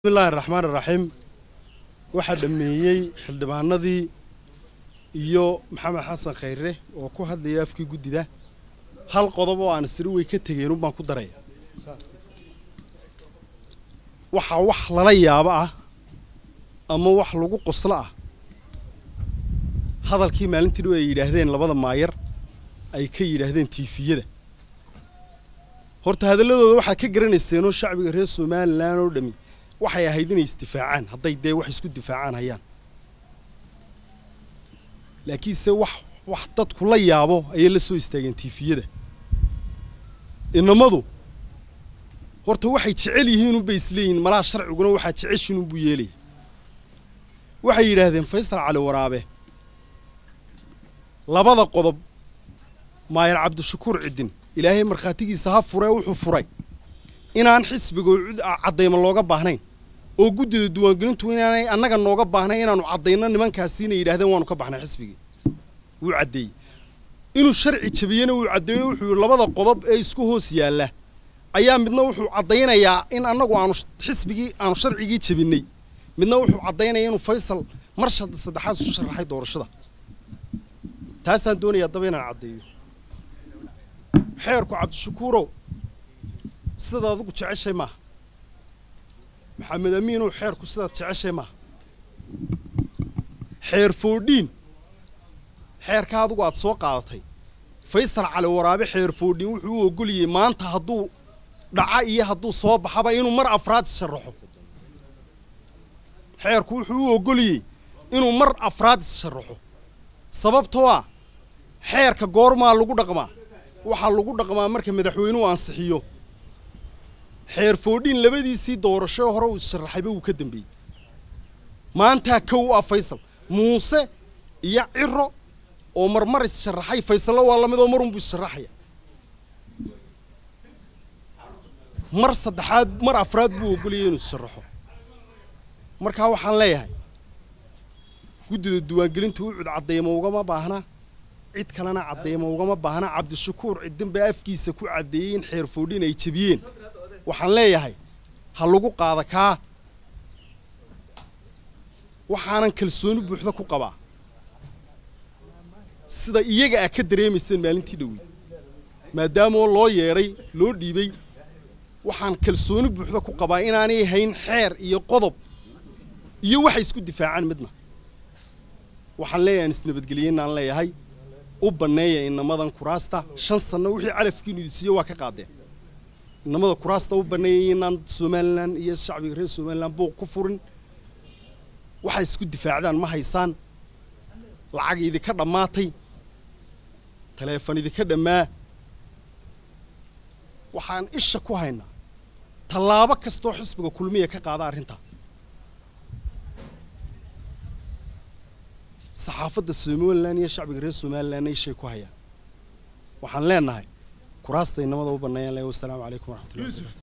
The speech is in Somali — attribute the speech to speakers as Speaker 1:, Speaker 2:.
Speaker 1: bismillahi raxmaan iraxiim waxaa dhammeeyey xildhibaanadii iyo maxamed xasan khayre oo ku hadlaya afkii guddida hal qodob oo aan isiri way ka tegeen unbaan ku daraya waxaa wax lala yaabo ah ama wax lagu qoslo ah hadalkii maalintii dhow ay yidhaahdeen labada maayar ay ka yidhaahdeen tiifiyada horta hadalladooda waxaad ka garanayseenoo shacbiga reer somalilan oo dhami waxay ahayd inay isdifaacaan hadday dee wax isku difaacaan hayaan laakiinse wax wax dadku la yaabo ayay la soo istaageen tiifiyada inamadu horta waxay jecel yihiin unbay isleeyihin malaha sharciguna waxaad jeceshiin unbuu yeelaya waxay yidhaahdeen faysal cali waraabe labada qodob maayar cabdishakuur ciddin ilaahay markhaatigiisa ha furee wuxuu furay inaan xisbiga caddayma looga baahnayn oo guddida diiwaangelintu inaanay annaga nooga baahnayn inaanu caddayno nimankaasiina yidhahdeen waanu ka baxnay xisbigii wuu caddeeyey inuu sharci jabiyena wuu caddeeyo wuxuu yidhi labada qodob ee isku hoos yaalla ayaa midna wuxuu caddaynayaa in annagu aanu xisbigii aanu sharcigii jabinay midna wuxuu caddaynaya inuu faysal mar saddexaad isu sharaxay doorashada taasaan doonayaa daba inaan caddeeyo xeerku cabdishakuurow sidaad adigu jeceshay maaha maxamed amiinow xeerku sidaad jeceshay maaha xeer foodhiin xeerka adigu aad soo qaadatay faysal cali waraabe xeer foodhiin wuxuu u ogoliyey maanta hadduu dhaca iyo hadduu soo baxaba inuu mar afraad issharaxo xeerku wuxuu u ogoliyey inuu mar afraad issharaxo sababtoo ah xeerka goormaa lagu dhaqmaa waxaa lagu dhaqmaa marka madaxweynuhu ansixiyo xeer foodhiin labadiisii doorasho hore uu issharaxayba wuu ka dambeeyey maantaa kow ah faysal muuse iyo ciro oo marmar issharaxay faysallo waa lamid oo marunbuu issharaxaya mar saddexaad mar afraad buu ogoliyay inuu issharaxo markaa waxaan leeyahay guddida diiwaangelinta u cud caddayma ugama baahna cid kalena caddayma ugama baahna cabdishakuur ciddin baa afkiisa ku caddeeyey in xeer foodhiin ay jebiyeen waxaan leeyahay ha lagu qaada kaa waxaanan kalsooni buuxda ku qabaa sida iyaga ah ka dareemayseen maalintii dhowey maadaamoo loo yeedhay loo dhiibay waxaan kalsooni buuxda ku qabaa inaanay hayn xeer iyo qodob iyo waxay isku difaacaan midna waxaan leeyahay aan isnabadgeliyeenaan leeyahay u banneeya inamadan kuraasta shan sanno wixii calafkiinu idisiiyo waa ka qaadeen inamada kuraasta u banneeyay inaan somalilan iyo shacbiga reer somalilan buuq ku furin waxay isku difaacdaan ma haysaan lacag idinka dhammaatay taleefon idinka dhammaa waxaan isha ku haynaa tallaabo kastoo xisbiga kulmiya ka qaada arrintaa saxaafadda somalilan iyo shacbiga reer somalilanna ishay ku hayaan waxaan leenahay kuraasta inamada u banneeyaan leh wasalaamu calaykum waraxmatullahi